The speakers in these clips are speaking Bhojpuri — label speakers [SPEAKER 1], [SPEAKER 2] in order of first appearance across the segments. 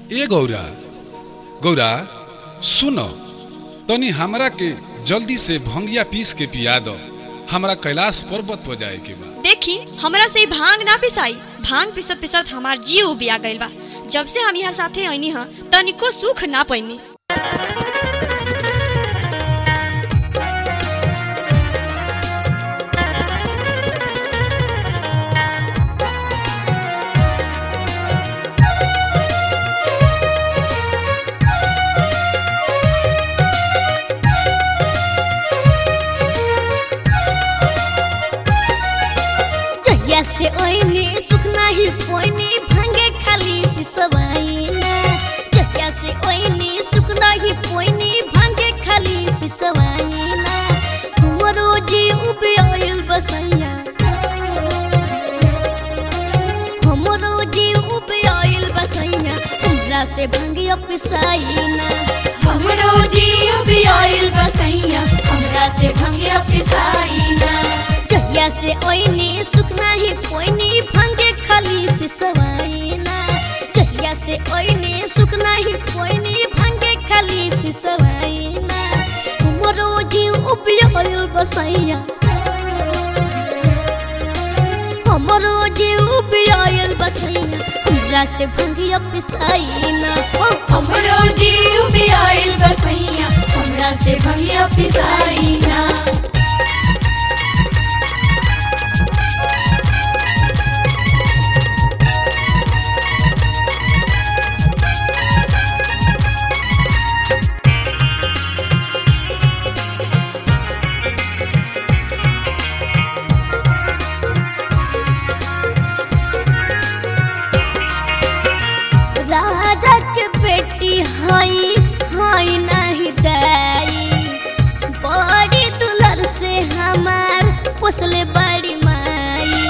[SPEAKER 1] ए गौरा गौरा सुनो तनी हमरा के जल्दी से भंगिया पीस के पिया दो हमरा कैलाश पर्वत पर जाए के बा
[SPEAKER 2] देखी हमरा से ई भांग ना पिसाई भांग पिसत पिसत हमार जीव उबिया गइल बा जब से हम यहाँ साथे आईनी ह तनिको सुख ना पैनी
[SPEAKER 3] जहिया से ओइनी सुख नाही पोइनी भांगे खाली पिसवाइना जहिया से ओइनी सुख नाही पोइनी भांगे खाली पिसवाइना हमरो जी उबियल बसैया हमरो जी उबियल बसैया हमरा से भांगिया पिसाइना हमरो जी उबियल बसैया हमरा से भांगिया पिसाइना जहिया से ओइनी सुख नाही पोइनी भांगे खाली पिसवाइना जहिया से ओइनी सुख नाही पोइनी भांगे खाली पिसवाइना हमरो जीव उबियल बसैया हमरो जीव उबियल बसैया हमरा से भांगिया पिसाइना हमरो जीव उबियल बसैया हमरा से भांगिया पिसाइना राजा के बेटी हई हई नहीं दाई बड़ी दुलर से हमार पोसले बड़ी माई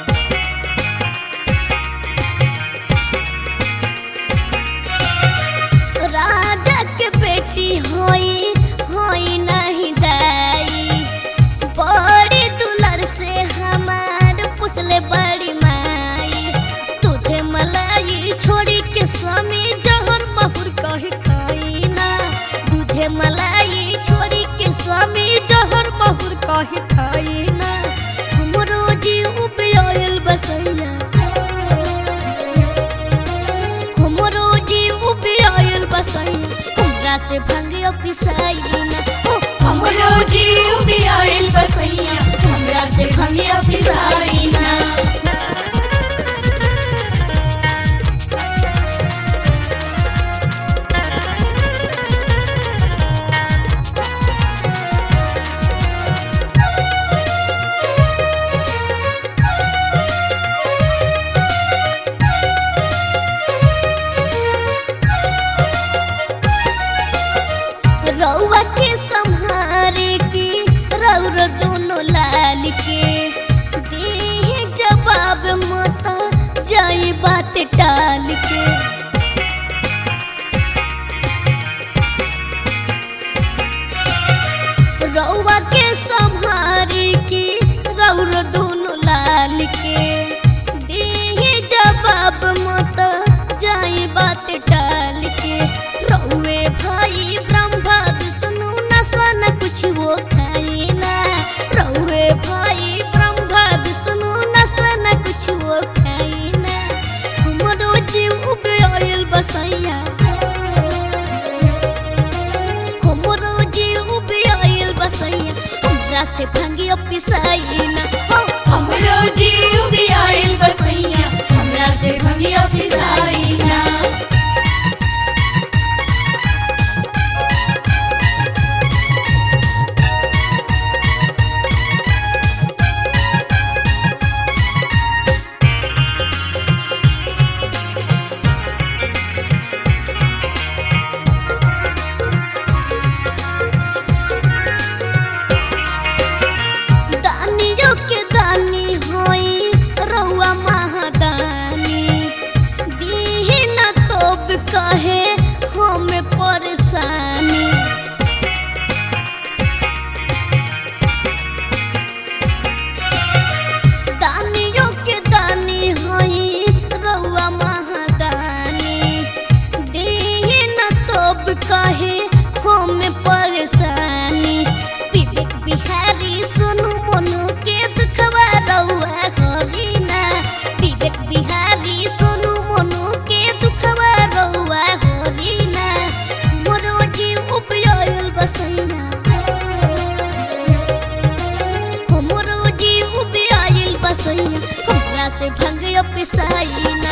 [SPEAKER 3] राजा के बेटी हई हई नहीं दाई बड़ी दुलर से हमार पोसले बड़ी माई दूधे मलाई छोड़ी के स्वामी जहर बहुर कही खाइना दूधे मलाई छोड़ी के स्वामी जहर बहुर कही खाइना हमरो जी उपयल बसैया हमरो जी उपयल बसैया हमरा से भंगिया पिसाइना हमरो जी उपयल बसैया हमरा से भंगिया पिसाइना रउआ के संहारे के रौर दोनों लाल के दे जवाब मता जाई बात टाल के रउआ के संहारे के रौर दोनों लाल के दे जवाब मता जाई बात टाल के रउए भाई ब्रह्मा विष्णु नसन कुछ वो खाई ना रउए भाई ब्रह्मा विष्णु नसन कुछ वो खाई ना हमरो जीव उबेल बसैया हमरो जीव उबेल बसैया हमरा से भांगिया पिसाइना हमरो जीव उबेल बसैया हमरा से भांगिया पिसाइना दानी अब कहे हम परेशानी विवेक बिहारी सोनू मोनू के दुखवा रउआ हरी ना विवेक बिहारी सोनू मोनू के दुखवा रउआ हरी ना मोरो जीव उपयोल बसैया हमरो जीव उपयोल बसैया हमरा से भंग पिसाई ना